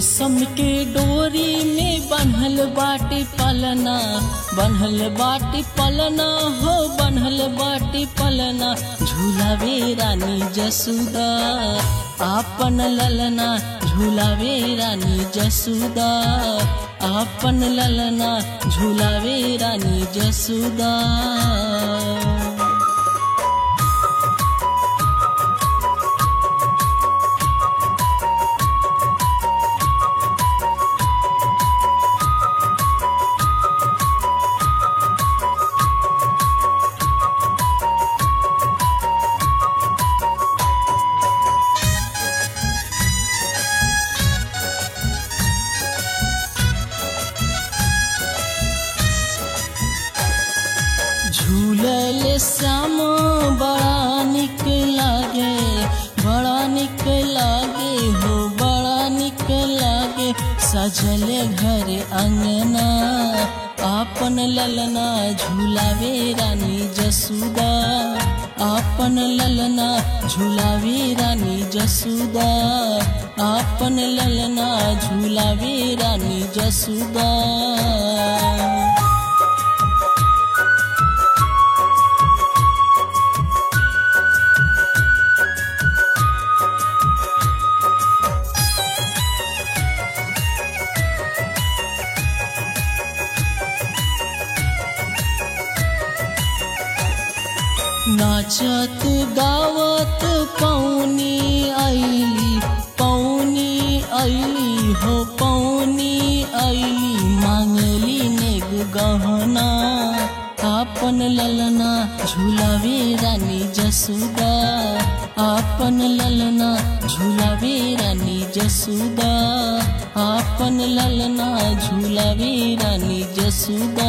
रेशम के डोरी में बन्हल बाटे पलना बन्हल बाटे पलना हो बन्हल बाटे पलना झूलावे रानी जसुदा आपन ललना झूलावे रानी जसुदा आपन ललना झूलावे रानी जसुदा झूलल श्याम बड़ा निक लागे बड़ा निक लागे हो बड़ा निक लागे सजल घर अंगना आपन ललना झूलावे रानी जसुदा आपन ललना झूलावे रानी जसुदा आपन ललना झूलावे रानी जसुदा नाचत गावत पौनी आईली पौनी आईली हो पौनी आईली मांगली नेग गहना आपन ललना झूलावे रानी जसुदा आपन ललना झूलावे रानी जसुदा आपन ललना झूलावे रानी जसुदा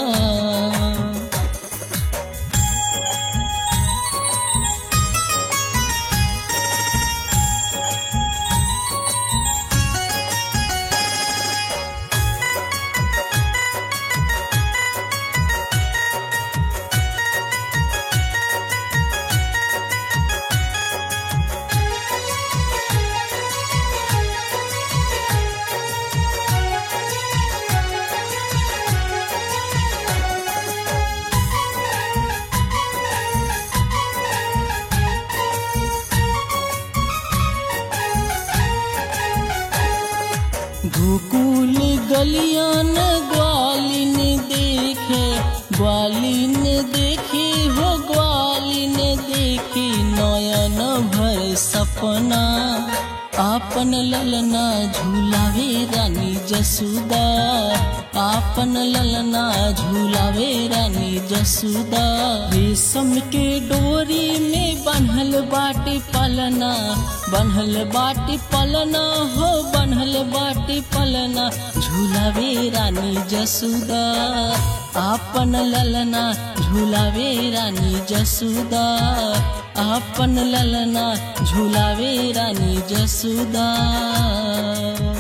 गोकुल गलियान ग्वालिन देखे ग्वालिन देखी हो ग्वालिन देखी नयन भर सपना आपन ललना झूलावे रानी जसुदा आपन ललना झूलावे रानी जसुदा रेशम के डोरी में बन्हल बाटे पलना बन्हल बाटे पलना हो बन्हल बाटे पलना झूलावे रानी जसुदा आपन ललना झूलावे रानी जसुदा आपन ललना झूलावे रानी जसुदा